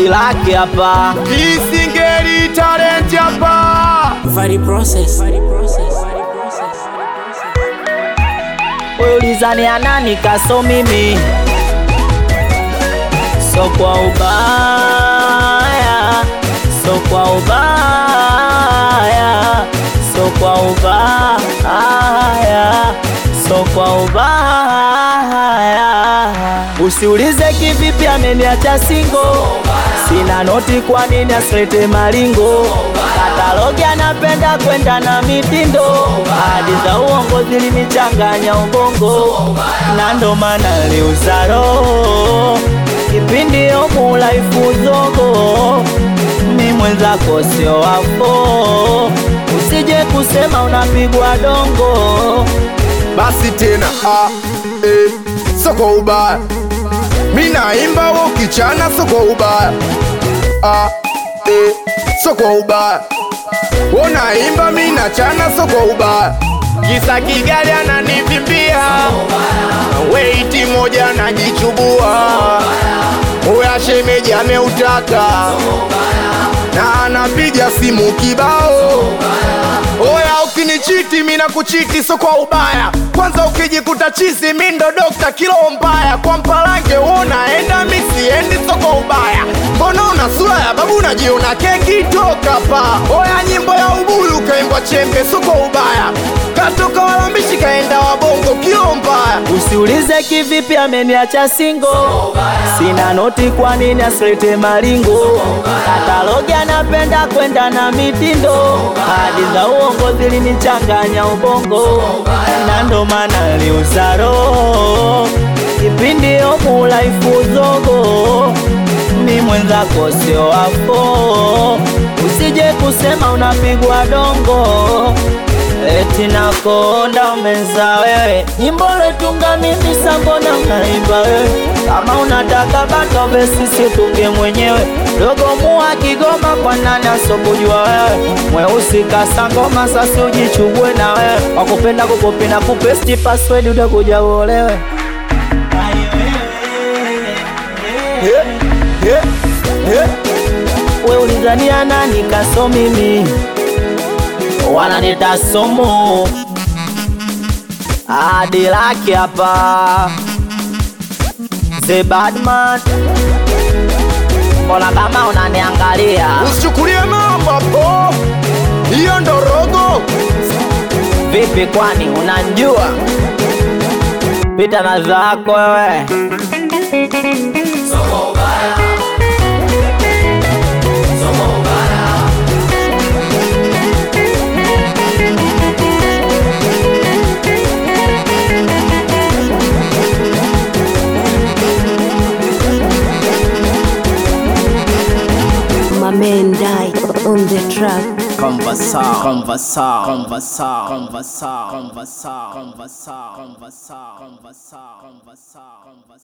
lake hapa Isingeli talent hapa. Vari process. ulizani anani kaso mimi so kwa ubaya so kwa ubaya so kwa ubaya so kwa ubaya usiulize kivipi ameniacha singo sina noti kwa nini asilete maringo katalogi anapenda kwenda na mitindo hadi za uongo zilinichanganya ubongo na ndo maana liuza roho kipindi omulaifu zogo mi mwenzako sio wako usije kusema unapigwa dongo Basi tena ah, eh, so kwa ubaya. Mi naimba wewe ukichana so kwa ubaya. Ah, eh, so kwa ubaya. Wewe naimba mi nachana so kwa ubaya. Kisa Kigali ananivimbia. Weiti moja najichubua. Oya shemeji ameutaka. Na anapiga simu kibao. Oya ukinichiti mi nakuchiti so kwa ubaya kwanza ukijikuta chizi mi ndo dokta kilo mbaya kwa mpalange unaenda mi siendi so kwa ubaya mbona una sura ya babu unajiona keki toka pa oya nyimbo ya ubuyu kaimbwa chembe so kwa ubaya katoka walambishi kaenda wabongo kilo mbaya Usiulize kivipi ameniacha singo, sina noti, kwa nini asilete maringo? Katalogi anapenda kwenda na mitindo, hadi za uongo zilinichanganya ubongo, na ndo maana liuza roho kipindi omulaifu zogo mi mwenzako sio wako, usije kusema unapigwa dongo eti nakonda umeza wewe, nyimbo letunga mimi sambona unaimba wewe, kama unataka bato besi situnge mwenyewe, dogo mua Kigoma kwa nani asokujua wewe, mweusi kasa ngoma sasi ujichubue na wewe, wakupenda kukopi na kupesti password utakuja uolewe. yeah, yeah, yeah. we ulizania nani kaso mimi wananita somo hadi lake hapa the badman mbona kama unaniangalia usichukulie mambo po hiyo ndo rogo vipi kwani unanjua pita na zako wewe My man died on the track. Conversar, conversar, conversar, conversar, conversar, conversar, conversar, conversar, conversar, conversar.